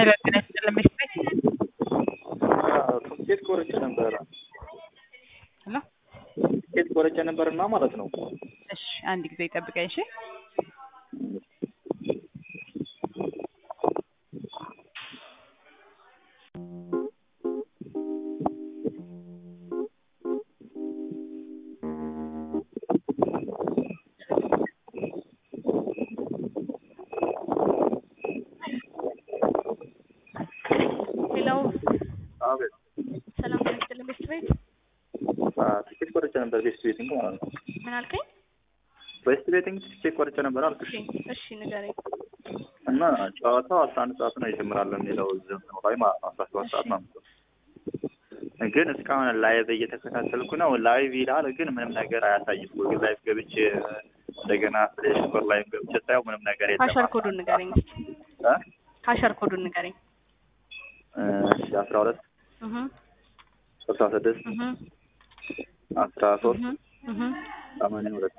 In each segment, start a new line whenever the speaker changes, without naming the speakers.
ሄሎ ጤና ይስጥልኝ ቤት
ትኬት ቆርጬ ነበረ
ሄሎ
ትኬት ቆርጬ ነበርና ማለት ነው።
እሺ አንድ ጊዜ ይጠብቀኝ እሺ
ሄሎ
አቤት
ሰላም ጤና ይስጥልኝ ቤት ቤት
ትኬት ቆርጬ ነበር ቤስት ቤቲንግ ማለት ነው።
ምን አልከኝ?
ቤስት ቤቲንግ ትኬት ቆርጬ ነበር አልኩሽ
እሺ እሺ ንገረኝ።
እና ጨዋታው አስራ አንድ ሰዓት ነው ይጀምራል የሚለው ዘመኑ ላይ ማለት ነው። አስራ ሰባት ሰዓት ነው የሚለው ግን እስካሁን ላይቭ እየተከታተልኩ ነው። ላይቭ ይላል ግን ምንም ነገር አያሳይም። ጉግል ላይቭ ገብቼ እንደገና ፕሌይ ስቶር ላይቭ ገብቼ ሳየው ምንም ነገር የለም።
ካሸር ኮዱን ንገረኝ እስኪ።
እ?
ካሸር ኮዱን ንገረኝ።
እሺ አስራ ሁለት
እህ
ስልሳ ስድስት
እህ
አስራ ሶስት
እህ እህ
ሰማንያ ሁለት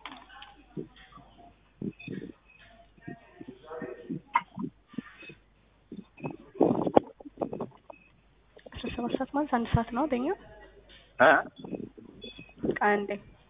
አስራ ሰባት ሰዓት ማለት አንድ ሰዓት ነው በኛ
እ?
አንዴ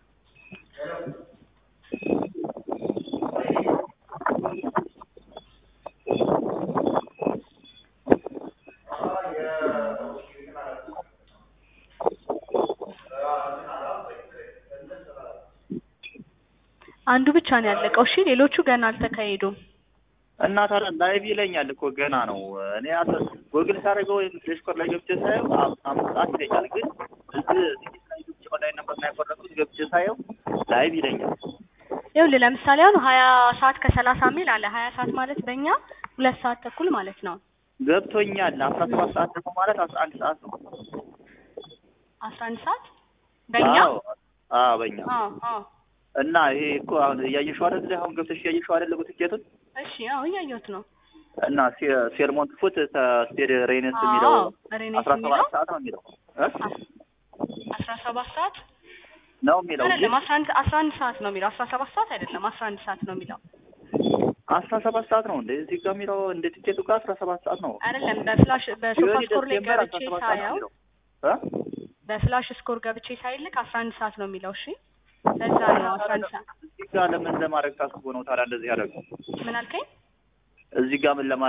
አንዱ ብቻ ነው ያለቀው። እሺ ሌሎቹ ገና አልተካሄዱም።
እና ታዲያ ላይቭ ይለኛል እኮ ገና ነው። እኔ አስ ጎግል ሳደርገው ወይም ፕሌይ ስቶር ላይ ገብቼ ሳየው አም- አምስት ሰዓት ይለኛል። ግን እዚህ ትኬት ላይ ገብቼ ኦንላይን ነበር እና የቆረጥኩት ገብቼ ሳየው ላይቭ ይለኛል።
ይኸውልህ ለምሳሌ አሁን ሀያ ሰዓት ከሰላሳ ሚል አለ። ሀያ ሰዓት ማለት በእኛ ሁለት ሰዓት ተኩል ማለት ነው።
ገብቶኛል። አስራ ሰባት ሰዓት ደግሞ ማለት አስራ አንድ ሰዓት ነው።
አስራ አንድ ሰዓት በእኛ
አዎ አዎ፣ በእኛ
አዎ አዎ
እና ይሄ እኮ አሁን እያየሽው አይደል? አሁን ገብተሽ እያየሽው አይደል? ትኬቱን
እሺ አዎ እያየሁት ነው።
እና ሴ- ሴርሞንት ፉት ስቴድ ሬነስ የሚለው
አዎ ሬኔስ
አስራ
የሚለው
ሰባት ሰዓት ነው የሚለው እ?
አስራ ሰባት ሰዓት
ነው የሚለው ግን
አይደለም አስራ አንድ አስራ አንድ ሰዓት ነው የሚለው አስራ ሰባት ሰዓት አይደለም አስራ አንድ ሰዓት ነው የሚለው
አስራ ሰባት ሰዓት ነው እንደ እዚህ ጋር የሚለው እንደ ቲኬቱ ጋር አስራ ሰባት ሰዓት ነው።
አይደለም በፍላሽ በሶፋ
ሲሆን
ስኮር ላይ
ዲሴምበር
ገብቼ
17 ሰዓት ነው
ሳየው
የሚለው እ?
በፍላሽ ስኮር ገብቼ ሳይልክ አስራ አንድ ሰዓት ነው የሚለው እሺ ለዛ ነው አስራ አንድ ሰዓት
እዚህ ጋር ለምን ለማድረግ ታስቦ ነው ታዲያ እንደዚህ ያደረገው?
ምን አልከኝ
እዚህ ጋር ምን ለማ